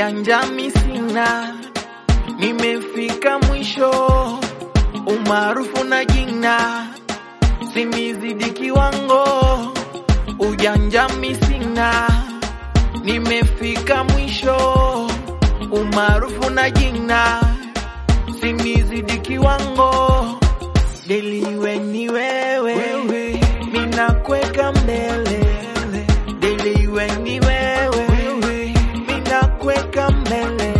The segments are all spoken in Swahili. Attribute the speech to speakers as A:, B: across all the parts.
A: ujanja mi sina, nimefika mwisho, umaarufu na jina simizidi kiwango, ujanja mi sina, nimefika mwisho, umaarufu na jina simizidi kiwango, deliwe ni wewe, minakweka mbele, deliwe ni wewe, minakweka mbele.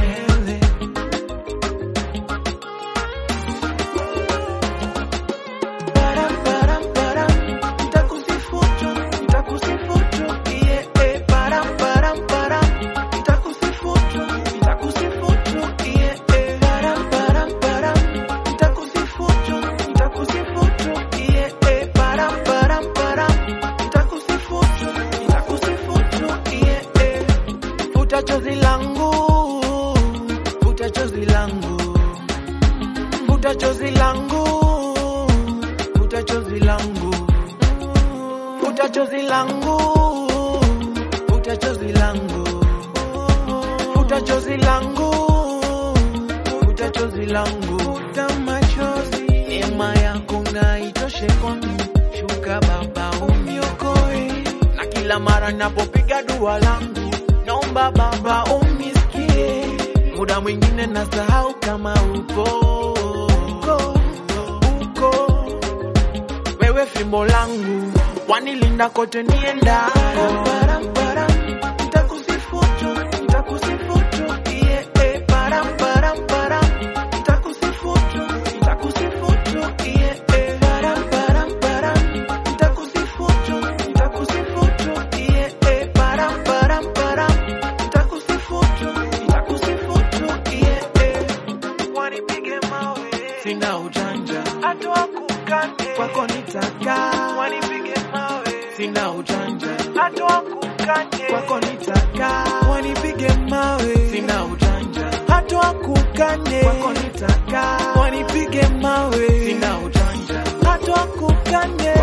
A: Param, param, param, nitakusifutu, nitakusifutu, yeah, eh, param, param, param, nitakusifutu, nitakusifutu, yeah, eh, param, param, param, nitakusifutu, nitakusifutu, yeah, eh, param, param, param, nitakusifutu, nitakusifutu, yeah, eh. Futa chozi langu, futa chozi langu, futa chozi langu, futa chozi langu, futa chozi langu, futa chozi langu, futa chozi langu, futa chozi langu, futa machozi, neema yako na itoshe kwangu, shuka Baba uniokoe, na kila mara napopiga dua langu, naomba Baba unisikie, muda mwingine nasahau kama upo uko, uko wewe fimbo langu wanilinda kote niendako. Param, param, nitakusifutu, nitakusifutu, yeah, eh, param, param, param, nitakusifutu, nitakusifutu, yeah, eh, param, param, param, nitakusifutu, nitakusifutu, yeah, eh, param, param, param, nitakusifutu, nitakusifutu, yeah, eh. Wanipige mawe, sina ujanja, hata wakukane kwako nitakaa. Wanipige mawe, sina ujanja, hata wakukane kwako nitakaa. Wanipige mawe, sina ujanja, hata wakukane kwako nitakaa. Wanipige mawe, sina ujanja, hata wakukane